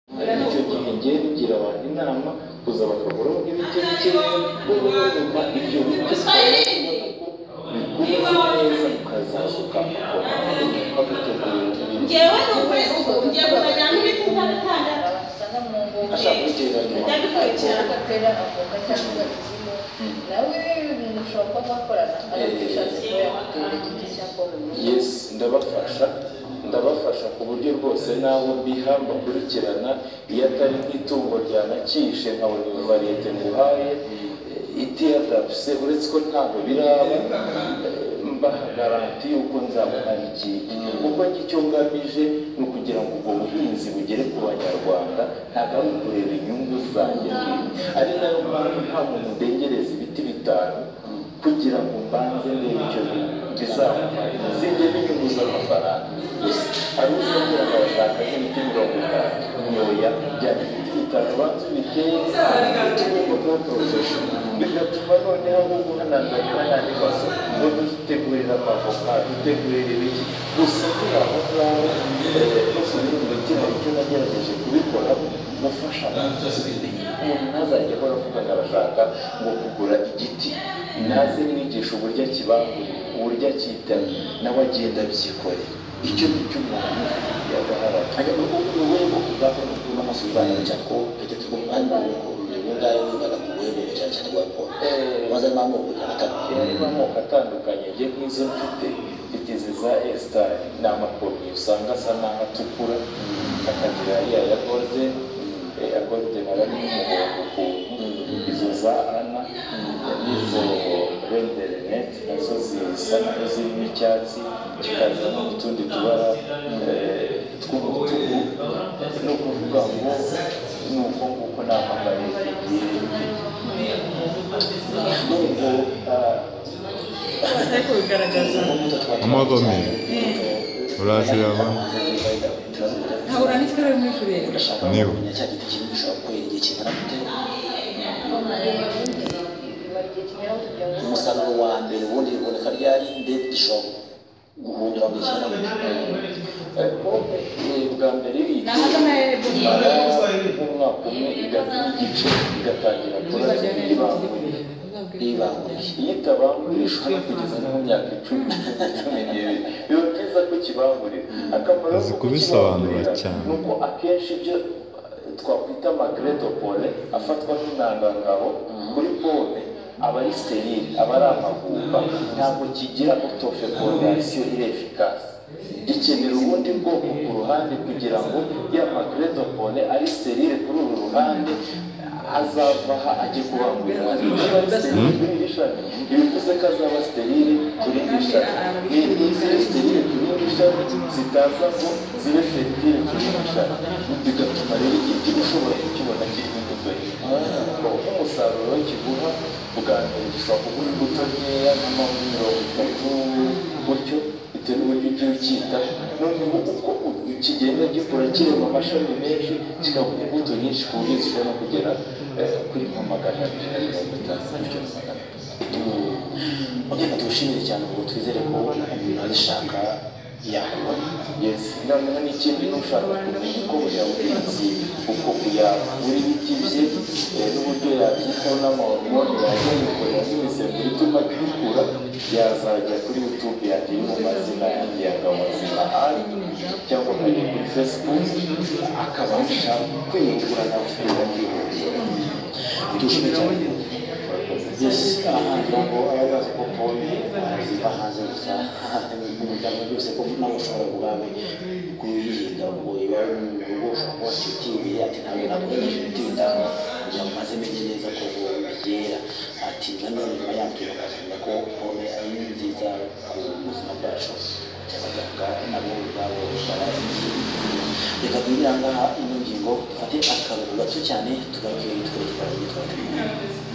icyo gihe jye ngira abantu inama kuza bakaguramo ibice bike ubwo nyuma ibyo bice bikuze neza ukazasuka ngewe ni ukuri ubu ngiye kuzajya n'ibiti nka bitandatu abasanga mu ngoma agatera avuga cyangwa agakizimu nawe umuntu ushobora kuba mwakorana agashakisha yakutera igiti cyangwa burundu yesi ndabafasha ndabafasha ku buryo rwose nabo mbiha bakurikirana iyo atari nk'itungo ryanakishe nkabona iyo variyete nguhaye itiyadapse uretse ko ntabwo biraba eh, mbaha garanti y'uko nzamuhanikiye kuko njye icyo ngamije ni ukugira ngo ubwo buhinzi bugere ku banyarwanda ntabwo ari ukureba inyungu zanjye bwite ari nayo mpamvu nta muntu ndengereza ibiti bitanu kugira ngo mbanze ndebe icyo bizamara zijye n'inyungu z'amafaranga gusa hari uzongera agashaka nk'ibiti mirongo itanu nyoya bya ibiti bitanu banza ubiteye utubuko n'uturozeje bigatuma noneho ahubwo hanazanira n'andi masoko ngo dutegurira amavoka dutegurira ibiki gusa kuri aho ngaho eh, no ku bindi mutima icyo nagerageje kubikora gufasha abantu umuntu ntazajya ahora avuga ngo arashaka ngo kugura igiti naze mwigisha uburyo akibangura uburyo akitamye nawe agenda abyikorera icyo ni cyo umuntu yagaharara 아니 그 외모 그거는 그만 수반을 잡고 그때 두고 만나고 누군가의 누가가 외모를 잘 찾아갖고 맞아 마음을 못 갖다 harimo amoko atandukanye njye nk'izo mfite mfite izi za esitari ni amakopi usanga asa n'aho atukura akagira iya ya golden eh, ya golden aba ari umuhondo ukuntu izo za ana n'izo renderenete nazo zisa nazo zirimo icyatsi kikazamo n'utundi tubara eh, tw'umutuku ni ukuvuga ngo ni uko nguko ni amafaranga igihe n'ubwo ah, ariko bigaragaza Amagome. Uraziraba. ntabura n'ikaramu uri kureba Niba. cya giti kinini ushobora kwera igihe kingana gute umusaruro wa mbere ubundi biboneka ryari ndetse gishobora guhundura mu gihe kingana gute pome bwa mbere ni ahagana ya rebo imara nk'umwaka umwe igata igice igatangira kura ibanguriye ntibanguriye iyo itabangurishwa no kugeza no mu myaka icumi cumi n'ibiri biba byiza ko ukibangurira akamaro Uzi ko kubisobanura kukibangurira cyane. ni uko akenshi ibyo twakwita magredopole afatwa nk'intangangabo kuri pome aba ari serire aba ari amavumba ntabwo kigira utofe fondasiyo irefikasi gikenera ubundi bwoko ku ruhande kugira ngo ya magredopole ari serire kuri uru ruhande azavaha ajye kubangurirwa niba ari serire kuri iri shami ibivuze ko azaba serire kuri iri shami ni iziri serire kuri iri shami zitaza ngo zibe fertile kuri iri shami bigatuma rero igiti ushobora kukibona kirimo imbuto nyinshi nk'umusaruro kiguha bwa mbere gishobora kuguha imbuto nkeya nk'amabuye mirongo itatu gutyo bitewe n'uburyo ugiye ucyita noneho uko kigenda gikura kirema amashami menshi kikaguha imbuto nyinshi ku buryo zishobora kugera eh, kuri nka magana abiri na mirongo itanu bityo na magana atatu ugenda tuwushimire cyane ubu twizere ko umuntu azishaka yakubona yesi noneho n'ikindi n'ushaka kumenya uko buriya buhinzi uko kuyagura ibiti bye eh, n'uburyo yabyitaho n'amahormoni yajya yikorera n'imisemburo ituma gikura yazajya kuri youtube yanjye iri mu mazina yanjye ya ngabonzima ari cyangwa akajya kuri facebook akabasha kwiyungura nawe akihurira tuwushimire cyane yesi aha ngira ngo ababazi ko pome ziva hanze gusa umuryango byose ko nawe ushobora ubwawe kuyirinda ngo iwawe mu rugo ushobora kuba ufite utiriye ati ntabwo nakoresha utindaho kugira ngo maze menye neza ko byera ati nanone nyuma yabyo bakavuga ko pome ari nziza ku buzima bwacu abaganga nabo ubwabo barabizi reka duhiranga aha ino ngingo dufate akaruhuko gato cyane tugaruke twerekeza aho twatuye